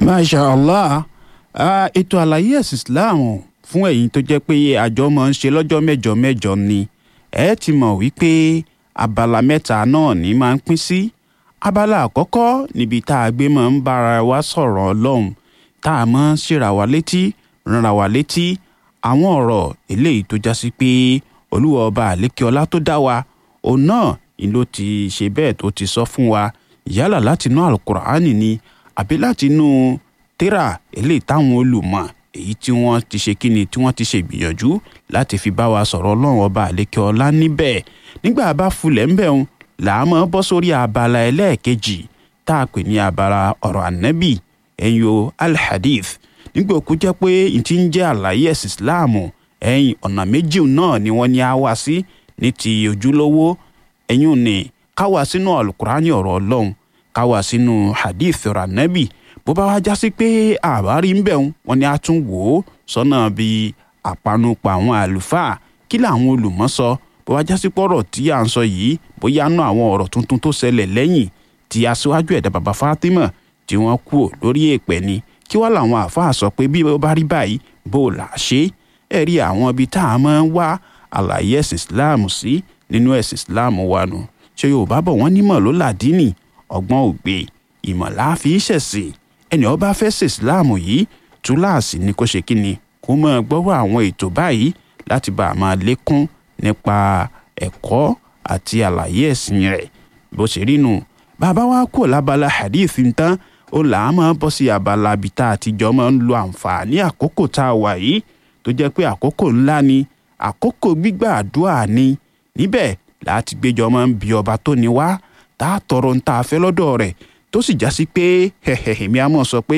masha allah Ah, ètò àlàyé ẹ̀sìn islam fún ẹ̀yin tó jẹ́ pé àjọ máa ń ṣe lọ́jọ́ mẹ́jọ mẹ́jọ ni ẹ ti mọ̀ wípé abala mẹ́ta náà ní máa ń pín sí abala àkọ́kọ́ níbi tá a gbé máa ń bára wa sọ̀rọ̀ ọlọ́run tá a máa ń ṣèrà wa létí ránra wa létí àwọn ọ̀rọ̀ eléyìí tó já sí pé olúwa ọba àlékè ọlá tó dá wa òun náà ni ló ti ṣe bẹ́ẹ̀ tó ti sọ fún wa yálà látinú alukur'ani ni àbí látinú tírà eléyìí táwọn olùmọ̀ èyí tí wọ́n ti ṣe kíni tí wọ́n ti ṣe ìgbìyànjú láti fi bá wa sọ̀rọ̀ ọlọ́run ọba àlékè ọlá níbẹ̀ nígbà bá fulẹ̀ ńbẹ̀ ń là á mọ́ bọ́ sórí abala ẹlẹ́ẹ̀kejì tá a pè ní abala ọ̀rọ̀ ànábì ẹ̀yin o alhadith nígbà òkú jẹ́ pé n ti ń jẹ́ àlàyé ẹ̀sìn islam ẹ̀yin ọ̀nà méjì náà ni wọ́n ní á wá sí ní ti ojúlówó ẹ̀yin ò ní ká wá sínú alukurani ọ̀rọ̀ ọlọ́run ká wá sínú hadith ọ̀rọ̀ ànábì bó bá wá jásí pé àbárí ń bẹ̀ wọ́n ní á tún wò ó sọ́nà bíi àpanupọ̀ àwọn àlùfáà kí làwọn olùmọ̀ sọ bó wá jásí pọ̀rọ̀ tí à ń sọ yìí bóyá nú àwọn ọ̀rọ̀ tuntun tó ṣẹlẹ̀ lẹ́yìn tí aṣíwájú ẹ̀dá bàbá Fatima tí wọ́n kú lórí èèpẹ̀ ni kí wá làwọn àáfàá sọ pé bí ó bá rí báyìí bó o là á ṣe é rí àwọn ibi tá a máa ń wá àlàyé ẹ̀sìn Islam sí nínú ẹ̀sìn Islam wa nù ṣé Yorùbá bọ̀ wọ́n nímọ̀ ló làdínì ọgbọ́n ògbé ìmọ̀ láàfi ṣẹ̀sìn ẹni ó bá fẹ́ ṣe Islam yìí túláàsì ni kó ṣe kí ni kó máa gbọ́rọ̀ àwọn ètò báyìí láti bá a máa lékún nípa ẹ̀kọ́ àti àlàyé ẹ̀sìn rẹ̀ bó ṣe rí nu bàbá wa kò lábala hadith tán ó là á máa bọ́ sí abala ibi tá a ti jọ máa ń lo àǹfààní àkókò tá a wà yìí tó jẹ́ pé àkókò ńlá ni àkókò gbígbà àdúrà ni níbẹ̀ láti gbéjọ máa ń bi ọba tó ní wá tá a tọrọ ń tá a fẹ́ lọ́dọ̀ rẹ̀ tó sì já sí pé èmi á mọ̀ sọ pé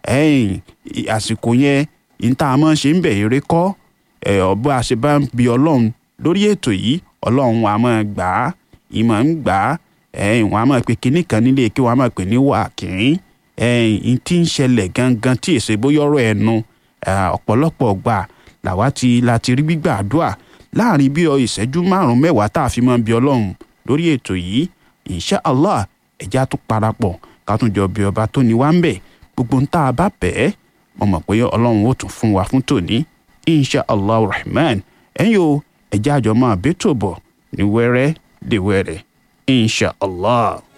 àsìkò yẹn ní tá a máa ń ṣe ń bẹ̀ eré kọ́ ọba àṣẹ bá ń bi ọlọ́run lórí ètò yìí ọlọ́run wa máa gbà á ìmọ̀ ń gbà á ẹ̀yìn wọn a máa pe kinní kan nílé kí wọn a máa pè ní wàkín ẹ̀yìn tí ń ṣẹlẹ̀ gangan tí èsè bóyá ọ̀rọ̀ ẹnu ọ̀pọ̀lọpọ̀ gbà làwa ti la ti rí gbígbà àdúrà láàrin bí ọ ìṣẹ́jú márùn-ún mẹ́wàá tá a fi máa bi ọlọ́run lórí ètò yìí insha allah ẹ̀já tún parapọ̀ ká tún jọ bí ọba tó ní wá ń bẹ̀ gbogbo ń tá a bá bẹ́ẹ̀ mo mọ̀ pé ọlọ́run ó tún fún wa fún tòní insha allah rahman ẹ̀yin o ẹ̀já àjọ máa bẹ́tò bọ̀ ní wẹ́rẹ́ dé wẹ́rẹ́ insha allah.